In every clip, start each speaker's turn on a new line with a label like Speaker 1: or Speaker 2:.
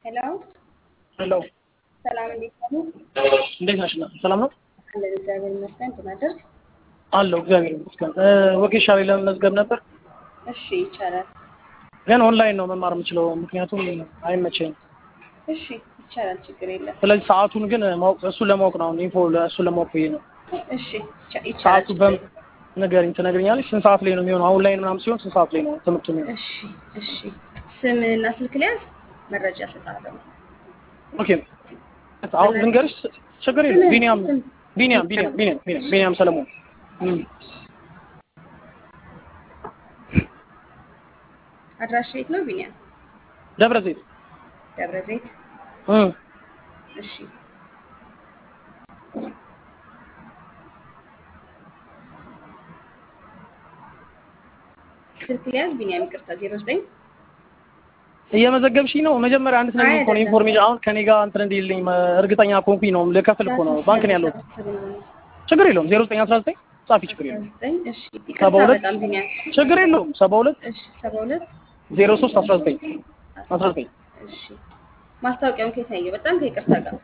Speaker 1: ሄሎ
Speaker 2: ሄሎ
Speaker 1: ሰላም፣ እንዴት ነው?
Speaker 2: እንዴት ነሽ? ሰላም ነው
Speaker 1: አለን እግዚአብሔር ይመስገን። እንደማደርግ
Speaker 2: አለው። እግዚአብሔር ይመስገን። ወጌሻ ላይ ለመመዝገብ ነበር፣
Speaker 1: እሺ፣ ይቻላል።
Speaker 2: ግን ኦንላይን ነው መማር የምችለው፣ ምክንያቱም አይመቸኝም።
Speaker 1: እሺ፣ ይቻላል፣ ችግር የለም።
Speaker 2: ስለዚህ ሰዓቱን ግን ማወቅ እሱን ለማወቅ ነው ኢንፎ እሱን ለማወቅ ብዬ ነው።
Speaker 1: እሺ፣ ይቻ- ይቻላል።
Speaker 2: ሰዓቱ
Speaker 1: ችግር
Speaker 2: በም
Speaker 1: የለም።
Speaker 2: ንገሪኝ፣ ትነግሪኛለሽ? ስንት ሰዓት ላይ ነው የሚሆነው? አሁን ላይ ምናምን ሲሆን ስንት ሰዓት ላይ ነው ትምህርቱ የሚሆነው?
Speaker 1: እሺ፣ እሺ። ስምህና ስልክ ሊያዝ መረጃ እሰጥሃለሁ።
Speaker 2: ኦኬ አሁን ልንገርሽ፣ ችግር የለም።
Speaker 1: ስምህን-
Speaker 2: ቢኒያም
Speaker 1: ስም-
Speaker 2: ቢኒያም ቢኒያም ቢኒያም ቢኒያም ቢኒያም ሰለሞን እም።
Speaker 1: አድራሻ የት ነው? ቢኒያም
Speaker 2: ደብረ ዘይት
Speaker 1: ደብረ ዘይት።
Speaker 2: እም።
Speaker 1: እሺ፣ ስልክ ሊያዝ ቢኒያም፣ ይቅርታ፣ ዜሮ ዘጠኝ
Speaker 2: እየመዘገብሽኝ ነው። መጀመሪያ አንድ ነገር
Speaker 1: አይ
Speaker 2: እኮ ነው
Speaker 1: አይደለም።
Speaker 2: ኢንፎርሜሽን አሁን ከኔ ጋር እንትን እንዲልኝ መ- እርግጠኛ ኮንኩኝ ነው ልከፍል እኮ ነው ባንክ ነው ያለሁት። ችግር የለውም። ዜሮ ዘጠኝ አስራ ዘጠኝ ጻፊ ችግር የለውም።
Speaker 1: ዘጠኝ እሺ፣
Speaker 2: ሰባ
Speaker 1: ይቅርታ
Speaker 2: ሁለት
Speaker 1: በጣም ቢኒያም።
Speaker 2: ችግር የለውም። ሰባ ሁለት
Speaker 1: እሺ፣ ሰባ ሁለት
Speaker 2: ዜሮ ሶስት አስራ ዘጠኝ አስራ ዘጠኝ
Speaker 1: እሺ ማስታወቂያውን ከየት ያየው? በጣም ከይቅርታ ጋር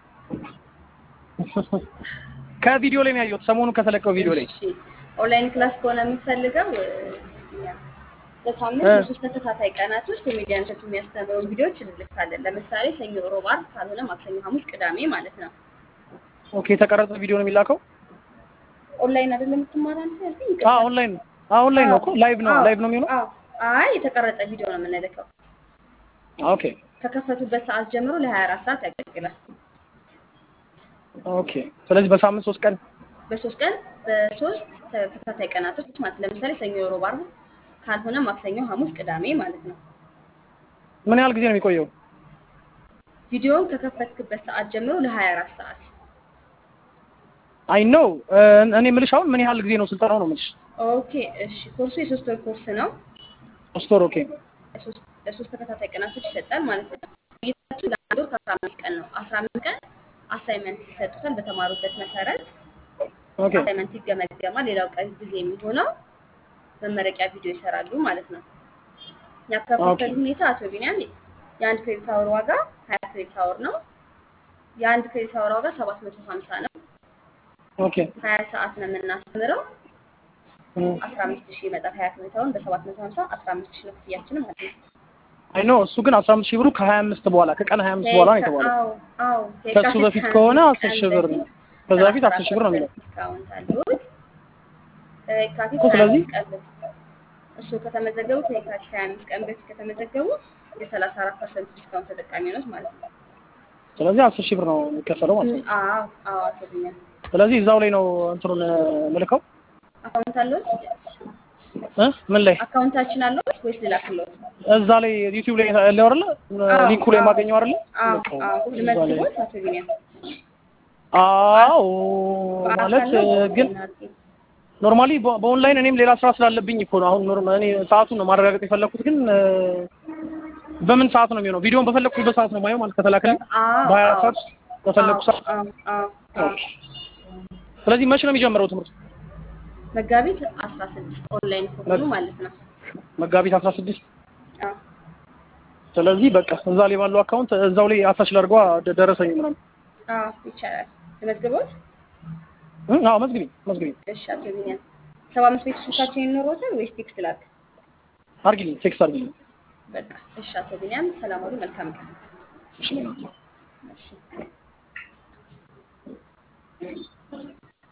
Speaker 2: ከቪዲዮ ላይ ነው ያየሁት። ሰሞኑን ከተለቀው ቪዲዮ ላይ
Speaker 1: እሺ ኦንላይን ክላስ ከሆነ የምትፈልገው እ፣ በሳምንት
Speaker 2: እ።
Speaker 1: በሶስት ተከታታይ ቀናቶች ኮሜዲያን እሸቱ የሚያስተምረውን ቪዲዮዎች እንልካለን። ለምሳሌ ሰኞ፣ ሮብ፣ ዓርብ ካልሆነ ማክሰኞ፣ ሐሙስ፣ ቅዳሜ ማለት ነው።
Speaker 2: ኦኬ። የተቀረጸ ቪዲዮ ነው የሚላከው?
Speaker 1: ኦንላይን አይደለም የምትማረው አንተ ያልከኝ?
Speaker 2: አዎ ኦንላይን ነው። አዎ ኦንላይን ነው እኮ ላይቭ ነው
Speaker 1: አዎ፣
Speaker 2: ላይቭ ነው የሚሆነው።
Speaker 1: አዎ። አይ የተቀረጸ ቪዲዮ ነው የምንልከው።
Speaker 2: ኦኬ
Speaker 1: ከከፈቱበት ሰዓት ጀምሮ ለ24 ሰዓት ያገለግላል።
Speaker 2: ኦኬ። ስለዚህ በሳምንት ሶስት ቀን
Speaker 1: በሶስት ቀን በሶስት ተከታታይ ቀናቶች ማለት ለምሳሌ ሰኞ፣ ሮብ፣ ዓርብ ካልሆነ ማክሰኞ፣ ሐሙስ፣ ቅዳሜ ማለት ነው።
Speaker 2: ምን ያህል ጊዜ ነው የሚቆየው?
Speaker 1: ቪዲዮውን ከከፈትክበት ሰዓት ጀምሮ ለ24 ሰዓት
Speaker 2: አይ ኖ እኔ የምልሽ አሁን ምን ያህል ጊዜ ነው ስልጠናው ነው የምልሽ?
Speaker 1: ኦኬ እሺ ኮርሱ የሶስት ወር ኮርስ ነው
Speaker 2: ሶስት ወር ኦኬ።
Speaker 1: ለሶስት ለሶስት ተከታታይ ቀናቶች ይሰጣል ማለት ነው ቆይታችሁ ለአንድ ወር ከአስራ አምስት ቀን ነው አስራ አምስት ቀን አሳይመንት ይሰጡታል በተማሩበት መሰረት
Speaker 2: ኦኬ
Speaker 1: አሳይመንት ይገመገማል ሌላው ቀን ጊዜ የሚሆነው መመረቂያ ቪዲዮ ይሰራሉ ማለት ነው ያከፋፈል ሁኔታ አቶ ቢኒያም የአንድ ክሬዲት አወር ዋጋ ሀያ ክሬዲት አወር ነው የአንድ ክሬዲት አወር ዋጋ ሰባት መቶ ሀምሳ ነው
Speaker 2: ኦኬ
Speaker 1: ሀያ ሰዓት ነው የምናስተምረው
Speaker 2: እም።
Speaker 1: አስራ አምስት ሺህ ይመጣል ሀያ ክሬዲት አወርን በሰባት መቶ ሀምሳ አስራ አምስት ሺህ ነው ክፍያችንም ማለት ነው
Speaker 2: አይ ኖ እሱ ግን አስራ አምስት ሺህ ብሩ ከሀያ አምስት በኋላ ከቀን ሀያ አምስት በኋላ ነው የተባለው።
Speaker 1: አዎ አዎ
Speaker 2: ከእሱ በፊት ከሆነ አስር ሺህ ብር ነው። ከዛ በፊት አስር ሺህ ብር ነው የሚለው።
Speaker 1: ዲስካውንት አሉት ከየካቲት
Speaker 2: እኮ
Speaker 1: ሀያ
Speaker 2: ስለዚህ-
Speaker 1: አምስት ቀን በፊት እሱ ከተመዘገቡ ከየካቲት ሀያ አምስት ቀን በፊት ከተመዘገቡ የሰላሳ አራት ፐርሰንት ዲስካውንት ተጠቃሚ ሆኖት ማለት ነው።
Speaker 2: ስለዚህ አስር ሺህ ብር ነው የሚከፈለው ማለት ነው።
Speaker 1: አዎ አዎ አቶ ቢኒያም
Speaker 2: ስለዚህ እዛው ላይ ነው እንትኑን ምልከው
Speaker 1: አካውንት አለዎት?
Speaker 2: እ ምን ላይ
Speaker 1: አካውንታችን አለዎት ወይስ ልላክልዎት?
Speaker 2: እዛ ላይ ዩቲዩብ ላይ ያለው አይደለ
Speaker 1: አዎ፣
Speaker 2: ሊንኩ ላይ
Speaker 1: አዎ።
Speaker 2: የማገኘው አይደለ
Speaker 1: አዎ
Speaker 2: በቃ
Speaker 1: አዎ
Speaker 2: እዛ ላይ
Speaker 1: ልመዝግቦት አቶ ቢኒያም
Speaker 2: አዎ ማለት
Speaker 1: በአካል ነው
Speaker 2: ግን
Speaker 1: በኦንላይን?
Speaker 2: ኖርማሊ በኦንላይን እኔም ሌላ ስራ ስላለብኝ እኮ ነው አሁን ኖርማ እኔ ሰዓቱን ነው ማረጋገጥ የፈለኩት ግን እ፣ በምን ሰዓት ነው የሚሆነው ቪዲዮን በፈለኩበት ሰዓት ነው ማየው ማለት ከተላከልኝ
Speaker 1: አዎ
Speaker 2: በሀያ
Speaker 1: አዎ
Speaker 2: ሰዓት በፈለኩ ሰዓት
Speaker 1: አዎ አዎ አዎ
Speaker 2: ኦኬ ስለዚህ መቼ ነው የሚጀምረው ትምህርት
Speaker 1: መጋቢት አስራ ስድስት ኦንላይን ከሆኑ ማለት ነው።
Speaker 2: መጋቢት አስራ ስድስት
Speaker 1: አዎ
Speaker 2: ስለዚህ በቃ እዛ ላይ ባለው አካውንት እዛው ላይ አታች ላድርጓ ደ- ደረሰኝ ምናምን
Speaker 1: አዎ ይቻላል። ልመዝግቦት?
Speaker 2: እ፣ አዎ መዝግቢ መዝግቢ
Speaker 1: እሺ አቶ ቢኒያም ሰባ አምስት ቤት ስልካችን ይኖሮታል ወይስ ቴክስት ላክ?
Speaker 2: አርጊልኝ ቴክስት አርጊልኝ
Speaker 1: በቃ እሺ አቶ ቢኒያም ሰላም ዋሉ። መልካም ቀን።
Speaker 2: እሺ
Speaker 1: እሺ